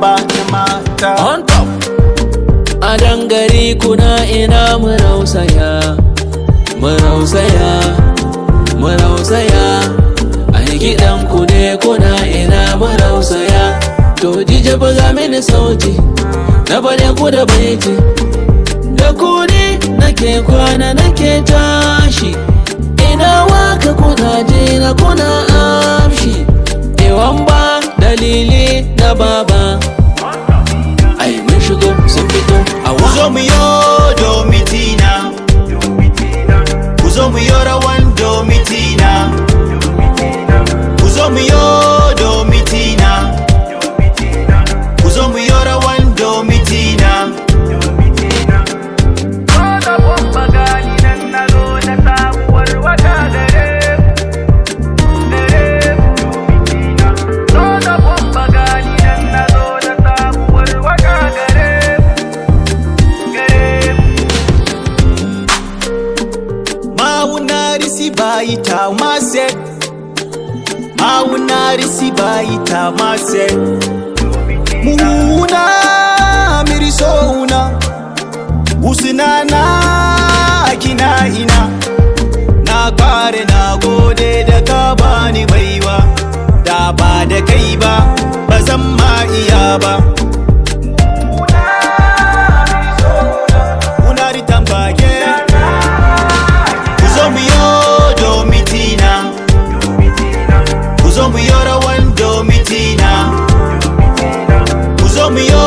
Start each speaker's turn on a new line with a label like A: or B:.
A: ba da mata
B: on top a dangare kuna ina mu rausaya mu rausaya mu rausaya a gidan ku ne kuna ina mu rausaya to jije buga mini sauti na bane ku da baiti da ku ne nake kwana nake tashi ina waka kuna je na kuna amshi ewan ba dalili na baba ai mun shigo sun fito a
A: ku zo mu yo domitina ku zo mu yo rawan domitina ku zo mu yo domitina ku zo mu yo rawan domitina
C: Soda bomba gani nan na zo da sabuwar wata gare gare domitina. Soda bomba gani nan na zo da sabuwar wata gare gare
A: Maunari si bayi ta mase Maunari si bayi ta mase Muna mirisona Usuna na kina ina Na kware na gode da ka bani baiwa Da ba da kai ba ba zan ma iya ba Unari tambage Ku zo mu yo domitina Ku zo mu yo rawan domitina Ku zo mu yo